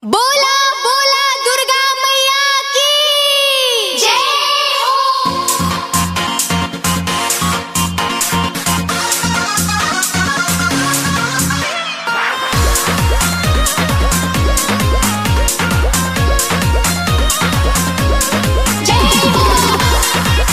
बोला बोला दुर्गा मैया की जय हो जय हो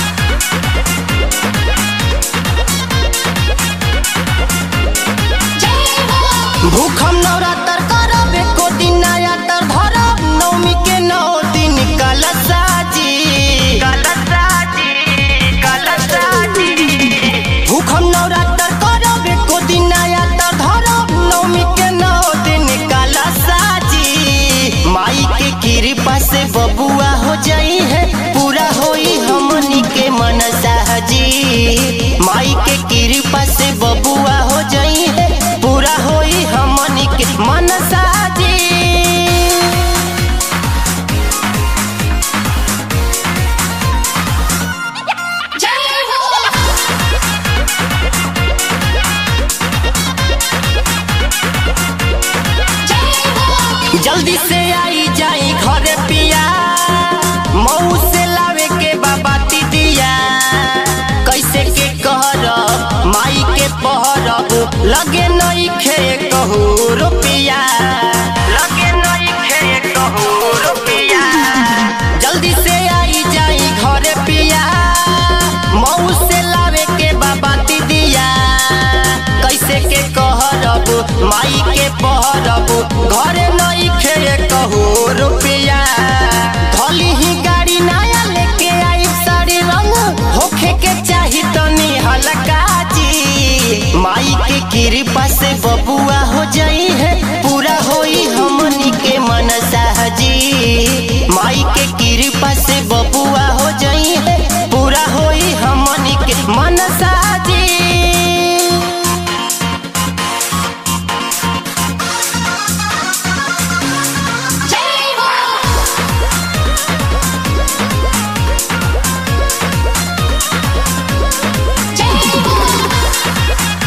जय हो भूखम नवरात्र करब एको दिन नया तर धरब नवमी के नौ दिन कलशाजी कलशाजी कलशाजी भूखम नवरात्र करब एको दिन नया तर धरब नवमी के नौ दिन कलशाजी माई के कृपा से बबुआ हो जाई है पूरा होई हमनी के मनसा जी माई के कृपा से बबुआ हो जाई है पूरा होई हमनी के मनसा जी जय हो जय हो जल्दी से आई जाई घरे पिया मऊ से लावे के बाबा दिया कैसे के कहरब माई के पहरब लगे नई खे कहू रुपिया लगे नई खे कहू रुपिया जल्दी से आई जाई घरे पिया मऊ से लावे के बाबा दिया कैसे के कहरब माई के पहरब घरे नई खे कहू रुपिया धली ही गाड़ी नया लेके आई साड़ी रंग होखे के चाही तनी हल्का जी माई के कृपा से बबुआ हो जाई है पूरा होई हमनी के मनसा जी माई के कृपा से बबुआ हो जाई है पूरा होई हमनी के मनसा जी जय हो जय हो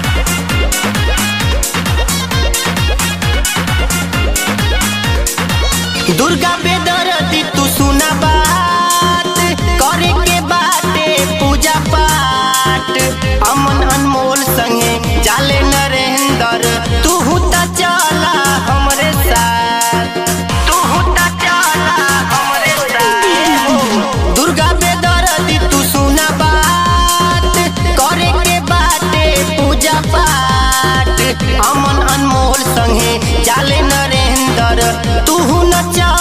दुर्गा बेदरदी तू सुना बात करे के बाटे पूजा पाठ अमन अनमोल संगे जाले नरेंद्र तू त चला हमरे साथ तू त चला हमरे साथ दुर्गा बेदरदी तू सुना बात करे के बाटे पूजा पाठ अमन अनमोल संगे जाले नरेंद्र तू न चल